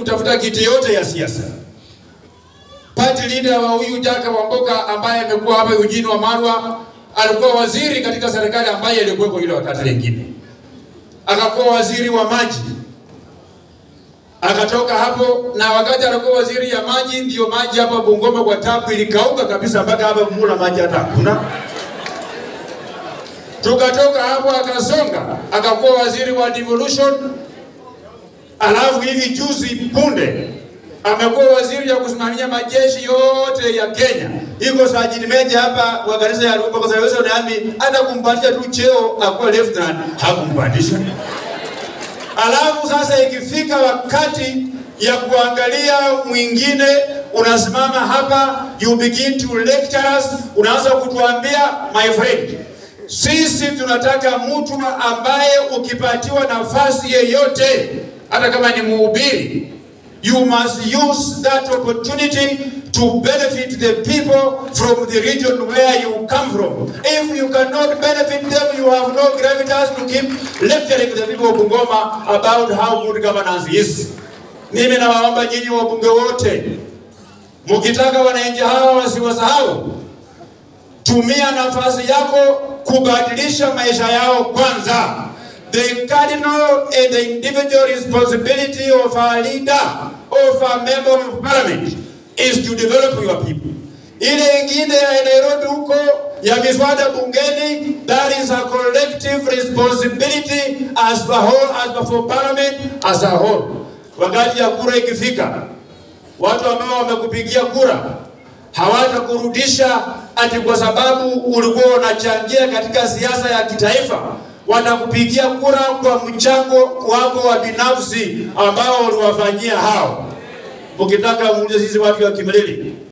kutafuta kiti yote ya siasa. Party leader wa huyu Jaka Wamboka ambaye amekuwa hapa Eugene Wamalwa alikuwa waziri katika serikali ambaye ilikuweko ile wakati lingine, akakuwa waziri wa maji, akatoka hapo, na wakati alikuwa waziri ya maji, ndiyo maji hapa Bungoma kwa tapu ilikauka kabisa, mpaka hapa Mula maji hata hakuna. Tukatoka hapo akasonga, akakuwa waziri wa devolution, alafu hivi juzi punde amekuwa waziri ya kusimamia majeshi yote ya Kenya. Iko sajini meja hapa wa kanisa ya Rumba kwa sababu nami hata kumpandisha tu cheo akuwa lieutenant hakumpandisha. Alafu sasa ikifika wakati ya kuangalia mwingine, unasimama hapa, you begin to lecture us, unaanza kutuambia my friend, sisi tunataka mtu ambaye ukipatiwa nafasi yeyote, hata kama ni mhubiri, you must use that opportunity to benefit the people from the region where you come from. If you cannot benefit them, you have no gravitas to keep lecturing the people of Bungoma about how good governance is. Mimi nawaomba nyinyi wabunge wote, mkitaka wananchi hawa wasiwasahau, tumia nafasi yako kubadilisha maisha yao kwanza. The cardinal and the individual responsibility of a leader, of a member of parliament, is to develop your people. Ile ingine ya Nairobi huko ya miswada bungeni, that is a collective responsibility as a whole, as for parliament as a whole. Wakati ya kura ikifika, watu ambao wamekupigia kura hawatakurudisha ati kwa sababu ulikuwa unachangia katika siasa ya kitaifa. Watakupigia kura kwa mchango wako wa binafsi ambao uliwafanyia hao. Ukitaka muulize sisi watu wa Kimilili,